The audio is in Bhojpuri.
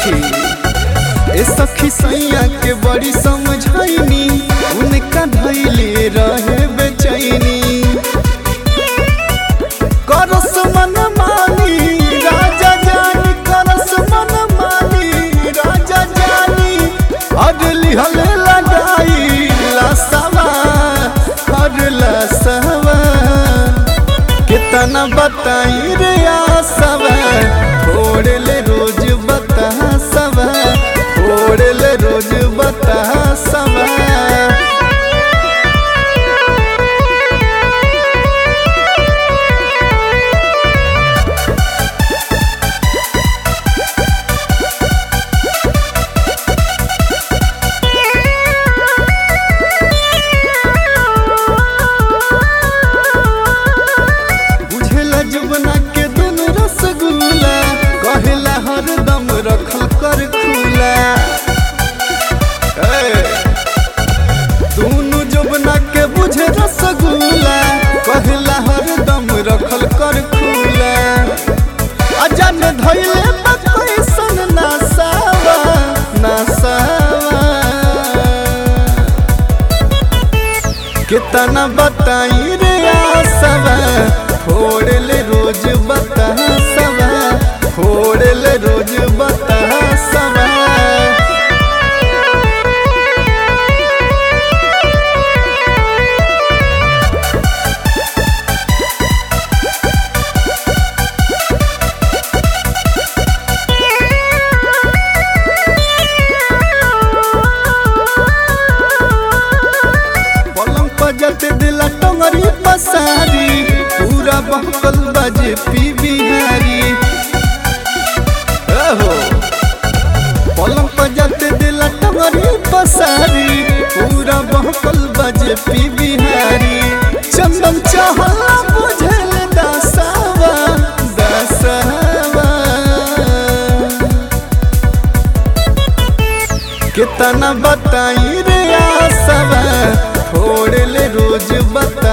सखी ए सखी सैया के बड़ी समझाइनी उनका धैले रहे बेचैनी करस मन मानी राजा जानी करस मन मानी राजा जानी अडली हले लगाई लसवा हर लसवा कितना बताई रे आसवा छोड़ ले रोज बता सवा छोड़ ले रोज बता सवा बुझेला जुबना के दुनु रसगुल्ला कहेला हरदम रखल कर खुला ए, दुनु जुबना के बुझे रसगुल्ला कहेला हरदम रखल कर खुला अजन धैले कैसन नासावा नासावा कितना बताई रे आसवा छोड़ ले रोज बता सवा छोड़ ले रोज बता सवा पलंग पर जते दिला टंगरी पसारी पूरा बहकल बजे पी बिहारी ओहो पलंग पर जते दिला टंगरी पसारी पूरा बहकल बजे पी बिहारी चंदन चाहला बुझल दसावा दसावा कितना बताई रे आसवा छोड़ ले रोज बता